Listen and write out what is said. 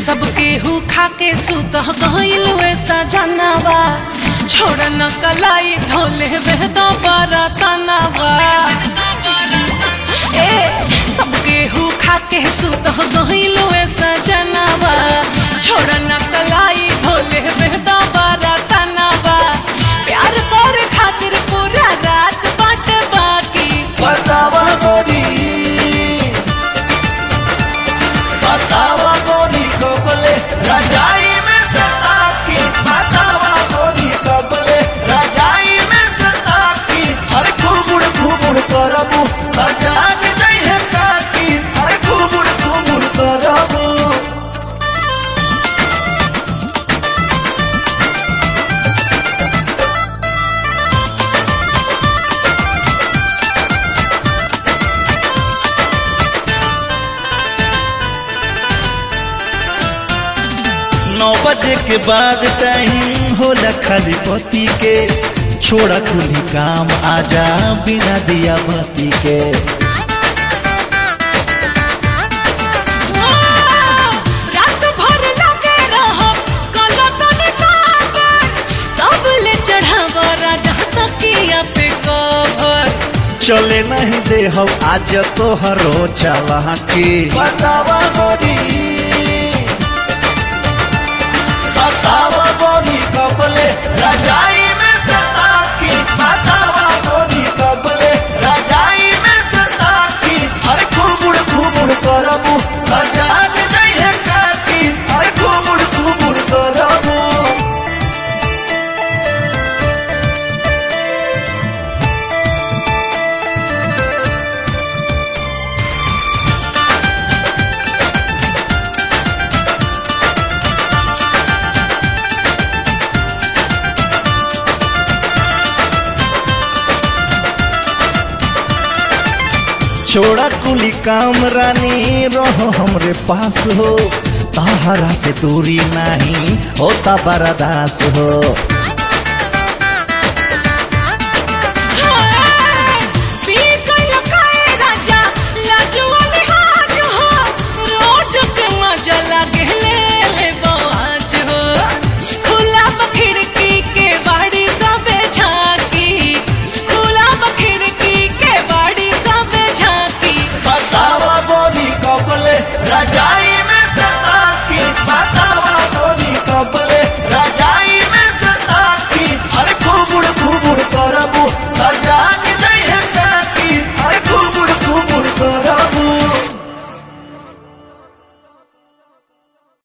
सबके हु खा के सुत गइल वैसा जनावा छोड़ न कलाई धोले बेहदो बरा तनावा ए सबके हु खा के सुत गइल वैसा जनावा छोड़ न कलाई धोले बेहदो बरा तनावा प्यार तोरे खातिर पूरा रात बाट बाकी बतावा गोरी बतावा गोरी कबले रजाई में सता की बतावा गोरी कबले रजाई में सता की हर घुमुड़ घुमुड़ करबू बजान नहीं है काकी हर घुमुड़ घुमुड़ करबू नौ बजे के बाद टाइम होला खाली पति के छोड़ा कुली काम आजा बिना दिया बत्ती के रात भर लगे रहब गलत निशान तब ले चढ़ाव राजा तकिया पे कवर चले नहीं दे हम आज तो हरो चला की बतावा गोरी बतावा गोरी कबले रजाई में सता की बतावा गोरी कबले रजाई में सता की हर घुमुड़ घुमुड़ करबू बजान नहीं है काकी हर घुमुड़ घुमुड़ करबू छोड़ा कुली काम रानी रहो हमरे पास हो ताहरा से दूरी नहीं होता बरदास हो